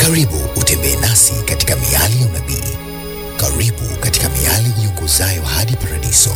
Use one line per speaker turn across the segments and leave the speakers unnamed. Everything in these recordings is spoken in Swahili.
Karibu utembee nasi katika miali ya unabii. Karibu katika miali iongozayo hadi paradiso.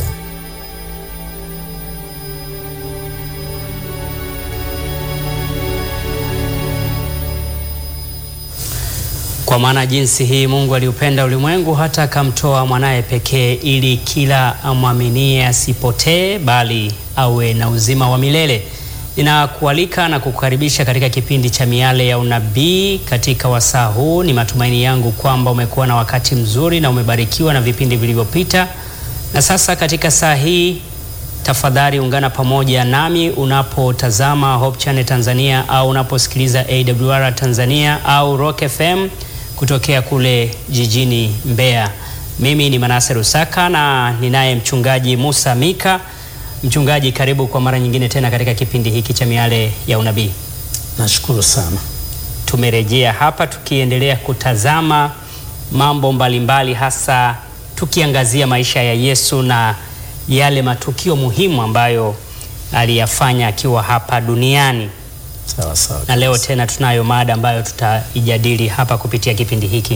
Kwa maana jinsi hii Mungu aliupenda ulimwengu hata akamtoa mwanaye pekee, ili kila amwaminie asipotee, bali awe na uzima wa milele. Ninakualika na kukukaribisha katika kipindi cha Miale ya Unabii katika wasaa huu. Ni matumaini yangu kwamba umekuwa na wakati mzuri na umebarikiwa na vipindi vilivyopita, na sasa katika saa hii tafadhali ungana pamoja nami unapotazama Hope Channel Tanzania au unaposikiliza AWR Tanzania au Rock FM kutokea kule jijini Mbeya. Mimi ni Manase Rusaka na ninaye mchungaji Musa Mika. Mchungaji, karibu kwa mara nyingine tena katika kipindi hiki cha Miale ya Unabii.
Nashukuru sana.
Tumerejea hapa tukiendelea kutazama mambo mbalimbali, hasa tukiangazia maisha ya Yesu na yale matukio muhimu ambayo aliyafanya akiwa hapa duniani.
Sawa sawa.
Na leo tena tunayo mada ambayo tutaijadili hapa kupitia kipindi hiki.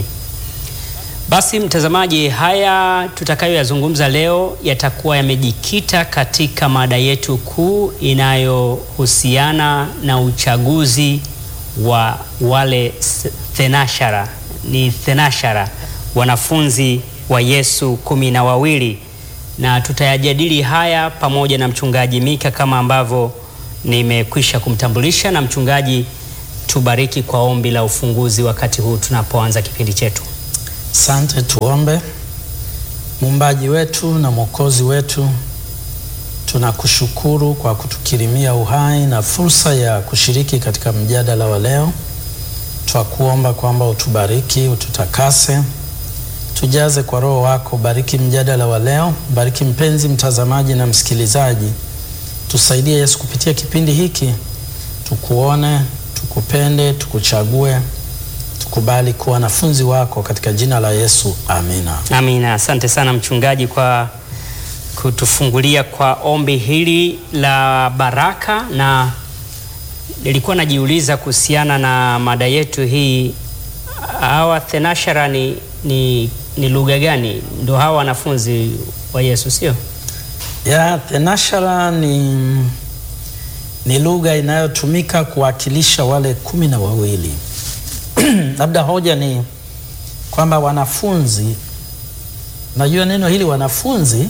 Basi mtazamaji, haya tutakayoyazungumza leo yatakuwa yamejikita katika mada yetu kuu inayohusiana na uchaguzi wa wale thenashara, ni thenashara, wanafunzi wa Yesu kumi na wawili, na tutayajadili haya pamoja na mchungaji Mika kama ambavyo nimekwisha kumtambulisha. Na mchungaji, tubariki kwa ombi la ufunguzi wakati huu tunapoanza kipindi chetu.
Asante, tuombe. Muumbaji wetu na Mwokozi wetu, tunakushukuru kwa kutukirimia uhai na fursa ya kushiriki katika mjadala wa leo. Twakuomba kwamba utubariki, ututakase, tujaze kwa Roho wako. Bariki mjadala wa leo, bariki mpenzi mtazamaji na msikilizaji. Tusaidie Yesu kupitia kipindi hiki, tukuone, tukupende, tukuchague tukubali kuwa wanafunzi wako katika jina la Yesu, amina.
Amina. Asante sana mchungaji kwa kutufungulia kwa ombi hili la baraka, na nilikuwa najiuliza kuhusiana na mada yetu hii, hawa thenashara ni, ni, ni lugha gani? Ndo hawa wanafunzi wa Yesu, sio?
Ya thenashara ni, ni lugha inayotumika kuwakilisha wale kumi na wawili labda hoja ni kwamba wanafunzi, najua neno hili wanafunzi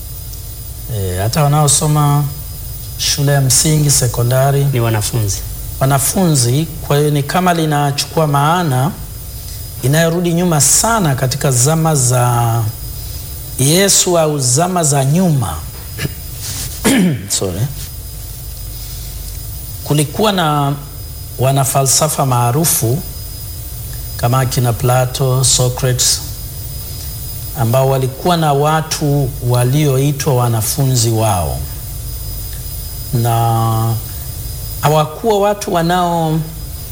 e, hata wanaosoma shule ya msingi, sekondari
Ni wanafunzi.
wanafunzi. Kwa hiyo ni kama linachukua maana inayorudi nyuma sana katika zama za Yesu au zama za nyuma sorry. Kulikuwa na wanafalsafa maarufu kama akina Plato, Socrates ambao walikuwa na watu walioitwa wanafunzi wao, na hawakuwa watu wanaokaa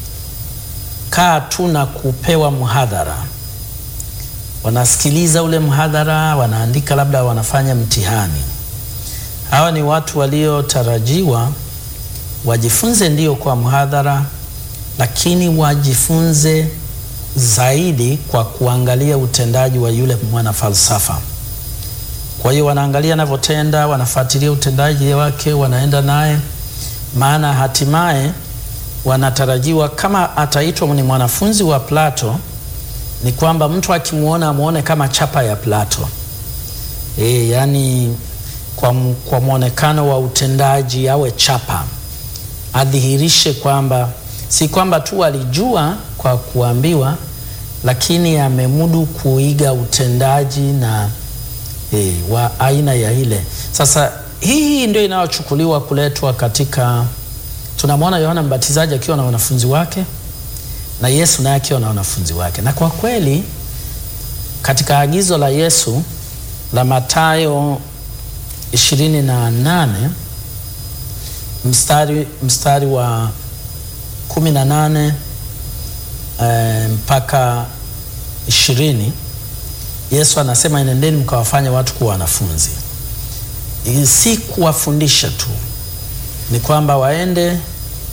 tu na kupewa mhadhara. Wanasikiliza ule mhadhara, wanaandika, labda wanafanya mtihani. Hawa ni watu waliotarajiwa wajifunze ndio kwa mhadhara, lakini wajifunze zaidi kwa kuangalia utendaji wa yule mwana falsafa. Kwa hiyo wanaangalia anavyotenda, wanafuatilia utendaji wake, wanaenda naye, maana hatimaye wanatarajiwa kama ataitwa ni mwanafunzi wa Plato, ni kwamba mtu akimwona amwone kama chapa ya Plato. E, yani kwa, kwa mwonekano wa utendaji awe chapa, adhihirishe kwamba si kwamba tu alijua kwa kuambiwa, lakini amemudu kuiga utendaji na e, wa aina ya ile. Sasa hii ndio inayochukuliwa kuletwa katika, tunamwona Yohana Mbatizaji akiwa na wanafunzi wake na Yesu naye akiwa na wanafunzi wake, na kwa kweli katika agizo la Yesu la Mathayo ishirini na nane mstari, mstari wa kumi na nane e, mpaka ishirini Yesu anasema enendeni mkawafanya watu kuwa wanafunzi. Si kuwafundisha tu, ni kwamba waende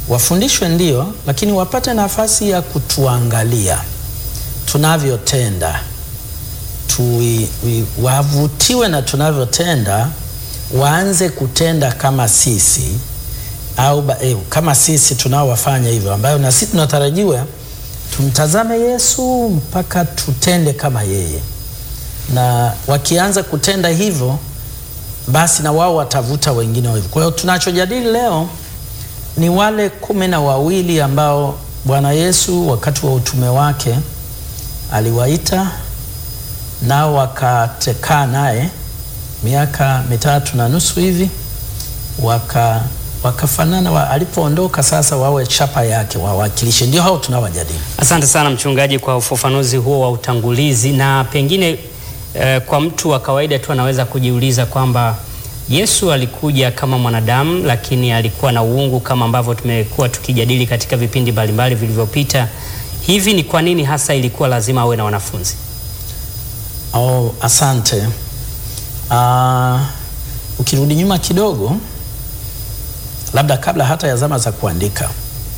wafundishwe ndio, lakini wapate nafasi ya kutuangalia tunavyotenda, Tui- wi- wavutiwe na tunavyotenda, waanze kutenda kama sisi au ba, eh, kama sisi tunaowafanya hivyo, ambayo na sisi tunatarajiwa tumtazame Yesu mpaka tutende kama yeye, na wakianza kutenda hivyo, basi na wao watavuta wengine hivyo. Kwa hiyo tunachojadili leo ni wale kumi na wawili ambao Bwana Yesu wakati wa utume wake aliwaita nao wakatekaa naye miaka mitatu na nusu hivi waka wakafanana wa, alipoondoka sasa wawe chapa yake wawakilishe. Ndio hao tunawajadili.
Asante sana mchungaji kwa ufafanuzi huo wa utangulizi, na pengine eh, kwa mtu wa kawaida tu anaweza kujiuliza kwamba Yesu alikuja kama mwanadamu, lakini alikuwa na uungu kama ambavyo tumekuwa tukijadili katika vipindi mbalimbali vilivyopita. Hivi ni kwa nini hasa ilikuwa lazima awe na wanafunzi?
Oh, asante. Uh, ukirudi nyuma kidogo, labda kabla hata ya zama za kuandika,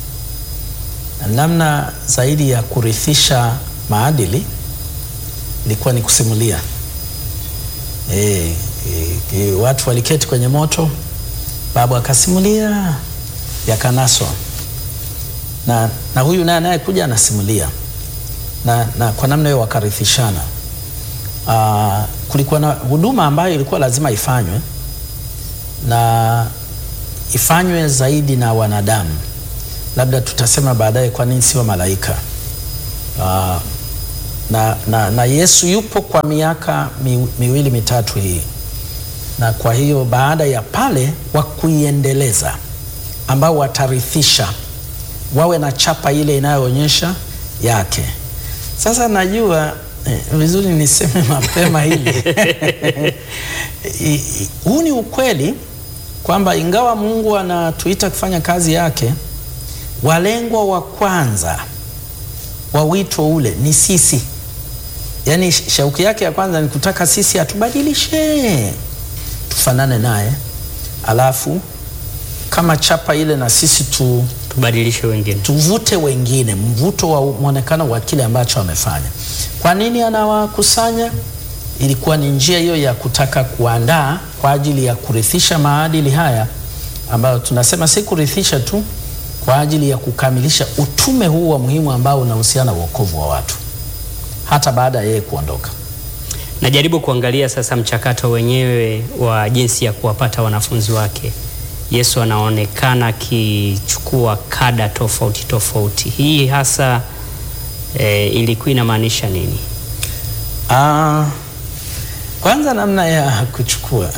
namna zaidi ya kurithisha maadili ilikuwa ni kusimulia. E, e, e, watu waliketi kwenye moto, babu akasimulia, yakanaswa na, na huyu naye anayekuja anasimulia na, na kwa namna hiyo wakarithishana. Uh, kulikuwa na huduma ambayo ilikuwa lazima ifanywe na ifanywe zaidi na wanadamu. Labda tutasema baadaye kwa nini sio malaika. Uh, na, na, na Yesu yupo kwa miaka mi, miwili mitatu hii, na kwa hiyo baada ya pale wa kuiendeleza ambao watarithisha wawe na chapa ile inayoonyesha yake. Sasa najua eh, vizuri niseme mapema hili I- i- huu ni ukweli kwamba ingawa Mungu anatuita kufanya kazi yake, walengwa wa kwanza wa wito ule ni sisi. Yaani sh- shauki yake ya kwanza ni kutaka sisi atubadilishe tufanane naye, alafu kama chapa ile na sisi tu
Tubadilishe wengine.
tuvute wengine, mvuto wa mwonekano wa kile ambacho amefanya. Kwa nini anawakusanya? Ilikuwa ni njia hiyo ya kutaka kuandaa kwa ajili ya kurithisha maadili haya ambayo tunasema si kurithisha tu, kwa ajili ya kukamilisha utume huu wa muhimu ambao unahusiana na wokovu wa watu hata baada ya yeye kuondoka.
Najaribu kuangalia sasa mchakato wenyewe wa jinsi ya kuwapata wanafunzi wake. Yesu anaonekana akichukua kada tofauti tofauti. Hii hasa e, ilikuwa inamaanisha nini?
Ah, kwanza namna ya kuchukua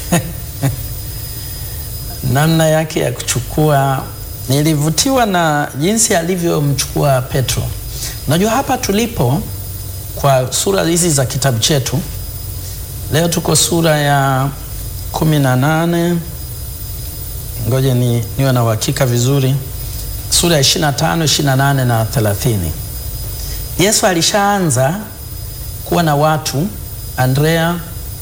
namna yake ya kuchukua, nilivutiwa na jinsi alivyomchukua Petro. Unajua hapa tulipo kwa sura hizi za kitabu chetu leo, tuko sura ya kumi na nane. Ngoja ni niwe na uhakika vizuri, sura ya 25, 28 na 30. Yesu alishaanza kuwa na watu Andrea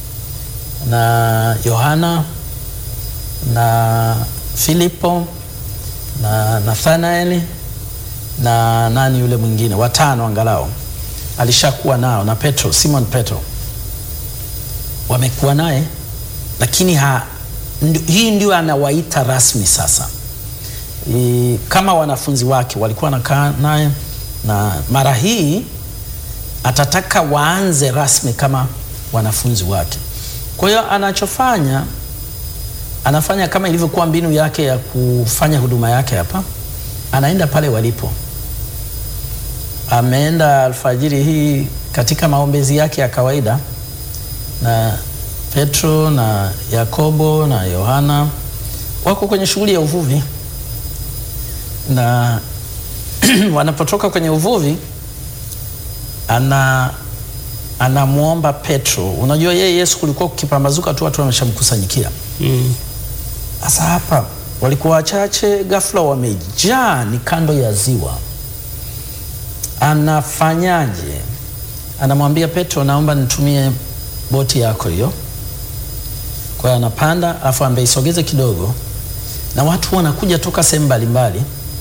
na Yohana na Filipo na Nathanaeli na nani yule mwingine, watano angalau alishakuwa nao, na Petro, Simon Petro wamekuwa naye, lakini ha, ndi, hii ndio anawaita rasmi sasa I, kama wanafunzi wake walikuwa wanakaa naye, na mara hii atataka waanze rasmi kama wanafunzi wake. Kwa hiyo anachofanya anafanya kama ilivyokuwa mbinu yake ya kufanya huduma yake hapa, anaenda pale walipo. Ameenda alfajiri hii katika maombezi yake ya kawaida, na Petro na Yakobo na Yohana wako kwenye shughuli ya uvuvi, na wanapotoka kwenye uvuvi ana anamwomba Petro. Unajua yeye Yesu kulikuwa kukipambazuka tu watu wameshamkusanyikia.
Mm.
Sasa hapa walikuwa wachache, ghafla wamejaa, ni kando ya ziwa. Anafanyaje? Anamwambia Petro, naomba nitumie boti yako hiyo. Kwa hiyo anapanda, afu ambeisogeze kidogo, na watu wanakuja toka sehemu mbalimbali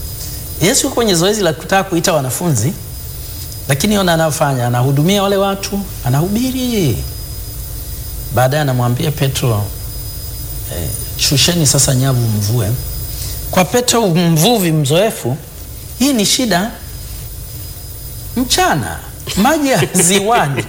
Yesu yuko kwenye zoezi la kutaka kuita wanafunzi, lakini ona anafanya, anahudumia wale watu, anahubiri. Baadaye anamwambia Petro, eh, shusheni sasa nyavu mvue. Kwa Petro mvuvi mzoefu, hii ni shida. Mchana maji ya ziwani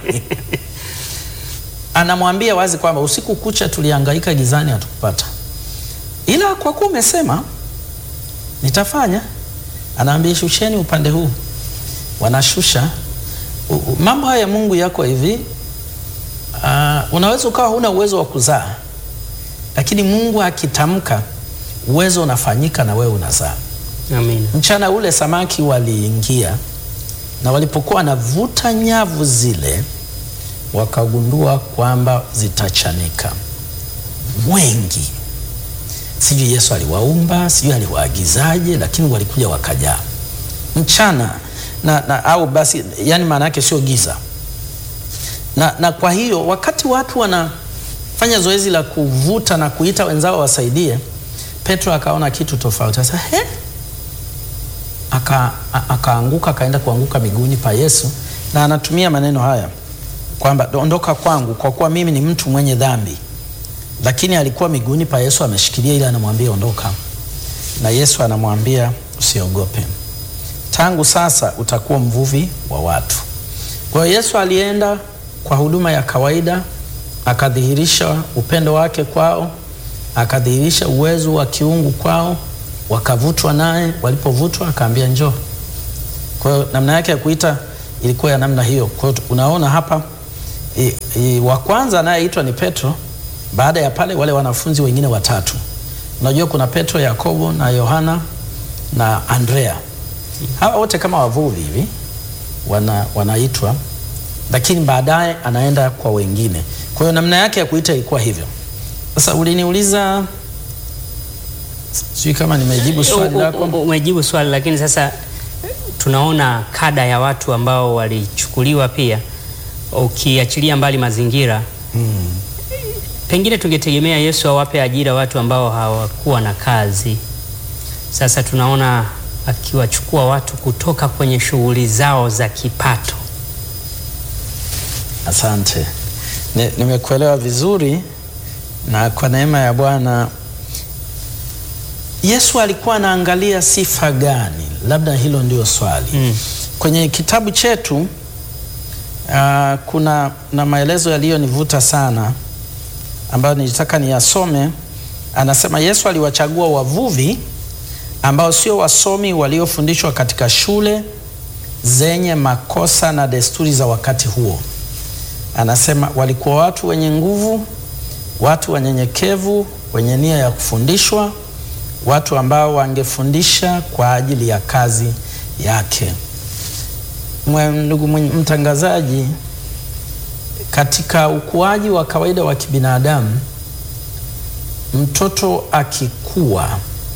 anamwambia wazi kwamba usiku kucha tulihangaika gizani, hatukupata, ila kwa kuwa umesema nitafanya. Anaambia shusheni upande huu, wanashusha. U- u- Mambo haya ya Mungu yako hivi. Uh, unaweza ukawa huna uwezo wa kuzaa, lakini Mungu akitamka uwezo unafanyika na wewe unazaa.
Amina.
Mchana ule samaki waliingia na walipokuwa wanavuta nyavu zile, wakagundua kwamba zitachanika wengi. Sijui Yesu aliwaumba, sijui aliwaagizaje, lakini walikuja wakajaa mchana na, na au basi, yani maana yake sio giza na, na kwa hiyo wakati watu wanafanya zoezi la kuvuta na kuita wenzao wasaidie, Petro akaona kitu tofauti. Sasa he, aka a- akaanguka akaenda kuanguka miguuni pa Yesu, na anatumia maneno haya kwamba ondoka kwangu, kwa kuwa mimi ni mtu mwenye dhambi. Lakini alikuwa miguuni pa Yesu ameshikilia, ili anamwambia ondoka, na Yesu anamwambia usiogope, tangu sasa utakuwa mvuvi wa watu. Kwa hiyo Yesu alienda kwa huduma ya kawaida, akadhihirisha upendo wake kwao, akadhihirisha uwezo wa kiungu kwao, wakavutwa naye. Walipovutwa akaambia njoo. Kwa hiyo namna yake ya kuita ilikuwa ya namna hiyo. Kwa hiyo unaona hapa i, i, wa kwanza anayeitwa ni Petro. Baada ya pale wale wanafunzi wengine watatu, unajua kuna Petro, Yakobo na Yohana na Andrea. Hawa wote kama wavuvi hivi wana, wanaitwa, lakini baadaye anaenda kwa wengine. Kwa hiyo namna yake ya kuita ilikuwa hivyo. Sasa uliniuliza, sijui kama nimejibu swali
U- u-
lako.
u- Umejibu swali, lakini sasa tunaona kada ya watu ambao walichukuliwa pia, ukiachilia mbali mazingira pengine tungetegemea Yesu awape ajira watu ambao hawakuwa na kazi. Sasa tunaona akiwachukua watu kutoka kwenye shughuli zao za kipato.
Asante, Ni- nimekuelewa vizuri, na kwa neema ya Bwana Yesu alikuwa anaangalia sifa gani? Labda hilo ndio swali.
Mm.
Kwenye kitabu chetu ah, kuna na maelezo yaliyonivuta sana ambayo nilitaka niyasome. Anasema Yesu aliwachagua wavuvi ambao sio wasomi waliofundishwa katika shule zenye makosa na desturi za wakati huo. Anasema walikuwa watu wenye nguvu, watu wanyenyekevu, wenye nia ya kufundishwa, watu ambao wangefundisha kwa ajili ya kazi yake. Mwe- Ndugu mwenye- mtangazaji, katika ukuaji wa kawaida wa kibinadamu, mtoto akikua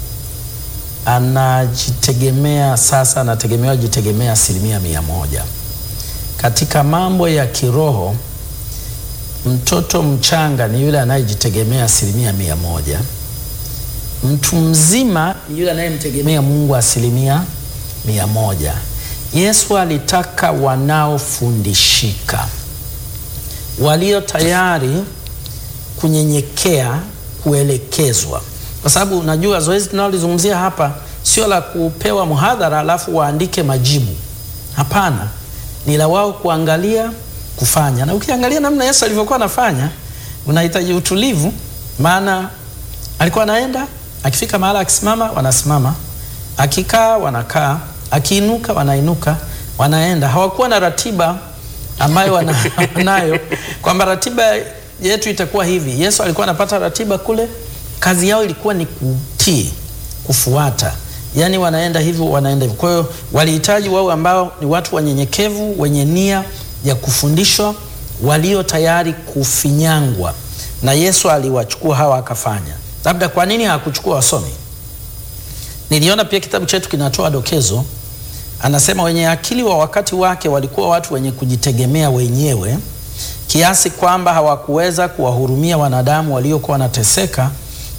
anajitegemea sasa, anategemewa jitegemea asilimia mia moja. Katika mambo ya kiroho, mtoto mchanga ni yule anayejitegemea asilimia mia moja. Mtu mzima ni yule anayemtegemea Mungu asilimia mia moja. Yesu alitaka wanaofundishika, walio tayari kunyenyekea, kuelekezwa, kwa sababu unajua zoezi tunalolizungumzia hapa sio la kupewa mhadhara alafu waandike majibu. Hapana, ni la wao kuangalia, kufanya. Na ukiangalia namna Yesu alivyokuwa anafanya, unahitaji utulivu, maana alikuwa anaenda, akifika mahala akisimama, wanasimama, akikaa, wanakaa, akiinuka, wanainuka, wanaenda. Hawakuwa na ratiba ambayo wana- wanayo kwamba ratiba yetu itakuwa hivi. Yesu alikuwa anapata ratiba kule, kazi yao ilikuwa ni kutii, kufuata, yaani wanaenda hivyo, wanaenda hivyo. Kwa hiyo walihitaji wao ambao ni watu wanyenyekevu, wenye nia ya kufundishwa, walio tayari kufinyangwa, na Yesu aliwachukua hawa akafanya. Labda kwa nini hakuchukua wasomi? Niliona pia kitabu chetu kinatoa dokezo, anasema wenye akili wa wakati wake walikuwa watu wenye kujitegemea wenyewe kiasi kwamba hawakuweza kuwahurumia wanadamu waliokuwa wanateseka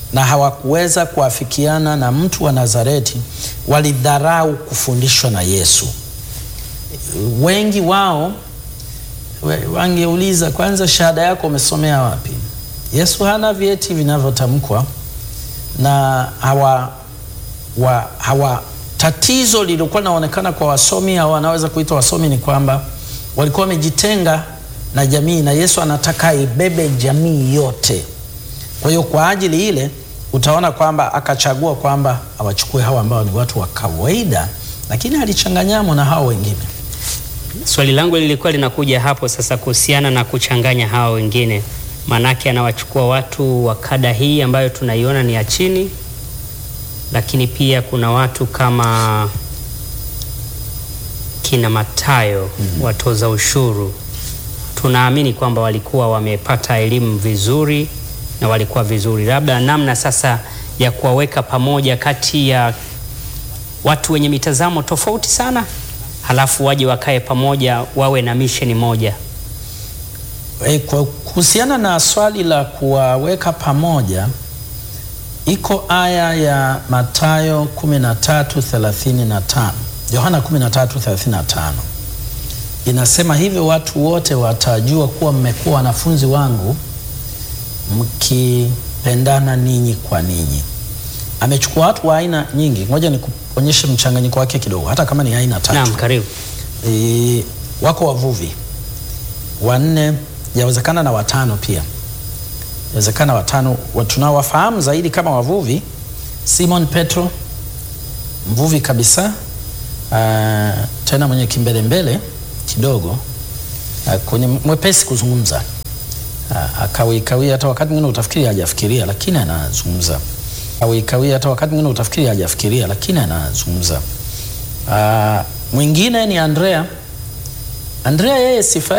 na hawakuweza kuafikiana na mtu wa Nazareti, walidharau kufundishwa na Yesu. Wengi wao we- wangeuliza kwanza, shahada yako umesomea wapi? Yesu hana vyeti vinavyotamkwa na hawa, wa, hawa tatizo lilikuwa linaonekana kwa wasomi au wanaweza kuitwa wasomi ni kwamba walikuwa wamejitenga na jamii, na Yesu anataka ibebe jamii yote. Kwa hiyo kwa ajili ile utaona kwamba akachagua kwamba awachukue hawa ambao ni watu wa kawaida, lakini alichanganyamo na hao wengine.
Swali langu lilikuwa linakuja hapo sasa kuhusiana na kuchanganya hao wengine, maanake anawachukua watu wa kada hii ambayo tunaiona ni ya chini, lakini pia kuna watu kama kina Matayo watoza ushuru, tunaamini kwamba walikuwa wamepata elimu vizuri na walikuwa vizuri, labda namna sasa ya kuwaweka pamoja kati ya watu wenye mitazamo tofauti sana, halafu waje wakae pamoja wawe na misheni moja.
E, kwa kuhusiana na swali la kuwaweka pamoja, iko aya ya Mathayo 13:35, Yohana 13:35 inasema hivyo, watu wote watajua kuwa mmekuwa wanafunzi wangu mkipendana ninyi kwa ninyi. Amechukua watu wa aina nyingi, ngoja nikuonyeshe mchanganyiko wake kidogo, hata kama ni aina tatu.
Naam, karibu.
E, wako wavuvi wanne, yawezekana na watano pia, yawezekana watano. wa- Tunawafahamu zaidi kama wavuvi, Simon Petro, mvuvi kabisa, ah, tena mwenye kimbelembele kidogo, ah, kwenye mwepesi kuzungumza, Ah, akawikawia, hata wakati mwingine utafikiri hajafikiria, lakini anazungumza. Akawikawia, hata wakati mwingine utafikiri hajafikiria, lakini anazungumza. Ah, mwingine ni Andrea. Andrea yeye sifa